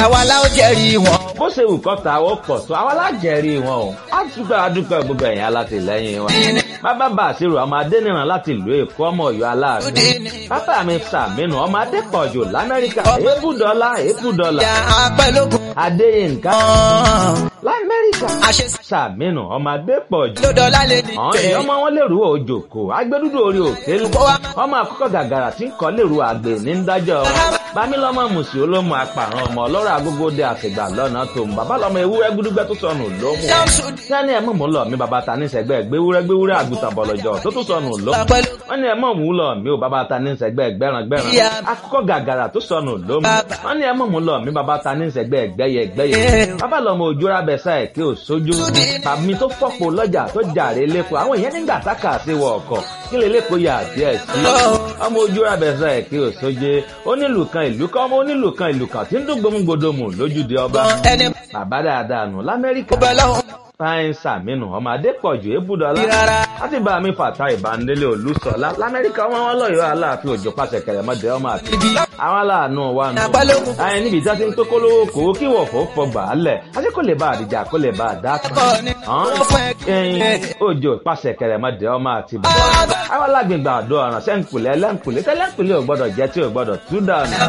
àwa la ó jẹ́rìí wọn. bó ṣe wù kọ́ ta ó pọ̀ tó àwa lájẹ̀rí wọn o á dúpẹ́ adúpẹ́ gbogbo ẹ̀yìn alátìlẹ́yìn wa. bàbá bá àṣírò ọmọ adẹ́nìràn láti ìlú èkó ọmọ ọ̀yọ́ aláàánú. bàbá mi sàmínú ọmọ adépọ̀jù lamẹ́ríkà èébùdọ́lá èébùdọ́lá. apẹ́lógún adéyínká kan. lamẹ́ríkà àṣẹ sàmínú ọmọ adépọ̀jù. lọ́dọ̀ọ́lá lè ní àwọn èèyàn ọmọ wọn lèrú òjòkó agbẹdúdú orí òkè lu ọmọ àkọ́kọ́ gàgàrà tí ń kọ́ lèrú àgbè ní dájọ́ wọn bámílọ́mọ mùsì olómù apàrọ̀ ọmọ ọlọ́rọ̀ agógóde àtìgbà lọ́nà tó ń bàbá lọ́mọ ewúrẹ́ gbúdúgbẹ́ tó sọnù lómù sẹ́ni ẹ̀ mọ̀ mú lọ mi bàbá ta ní sẹ́gbẹ́ gbéwúrẹ́ gbéwúrẹ́ àgùntàn bọ̀lọ̀jọ̀ tó tún sọnù lómù wọ́n ní ẹ̀ mọ̀ mú lọ mi ò bàbá ta ní sẹ́gbẹ́ gbẹ́ràn gbẹ́ràn akọ́kọ́ gàgàrà tó sọnù lómù wọ́n ní ẹ̀ mọ̀ mú lọ mi bàbá ta ní sẹ́gbẹ́ gbẹ́yẹ gbẹ́yẹ bàbá lọ́mọ òjòrà bẹ̀sà ẹ̀ kí ò sójú tàbí tó fọ́pọ̀ lọ́jà tó jàre lẹ́kọ̀ọ́ àwọn èèyàn nígbà tákà sí wọ ọkọ̀ kí lè lẹ́kọ̀ọ́ yà díẹ̀ sí ọmọ òjòrà bẹ̀sà ẹ̀ kí ò sóje onílù kan ìlú kan ọmọ onílù kan ìlú kan tí ń dún gbòmùgbòdòmù lójúde ọba ẹni bàbá dáadáa nù lamẹ́ríkà bọ́ lọ́hùn fáyín sàmínú ọmọ adépọ̀jù ébùdọ́lá rárá. láti bá mi fàtà ìbánilé olùsọ̀lá lamẹ́ríkà wọn wọn lọ́yọ̀ọ́ aláàfin òjò pàṣẹ kẹrẹmọdé ọmọ àti àwọn aláàánú wa nù. Àpálógún. ayé níbi ìjà ti ń tó kólówó kó kí wọ̀ fọ́ fọgbà á lẹ̀ àti kò lè bá àdìjà kò lè bá àdá kan. Ẹ̀kọ́ ni wọ́n fún ẹ. ẹyin òjò pàṣẹ kẹrẹmọdé ọmọ àti bàbá. àwọn alágbègbè àdó ọ̀ràn sẹ́ńkùlẹ̀ ẹlẹ́ńkùlẹ̀ tẹ́lẹ̀ńkùlẹ̀ ò gbọ́dọ̀ jẹ́ tí ò gbọ́dọ̀ tú dànù.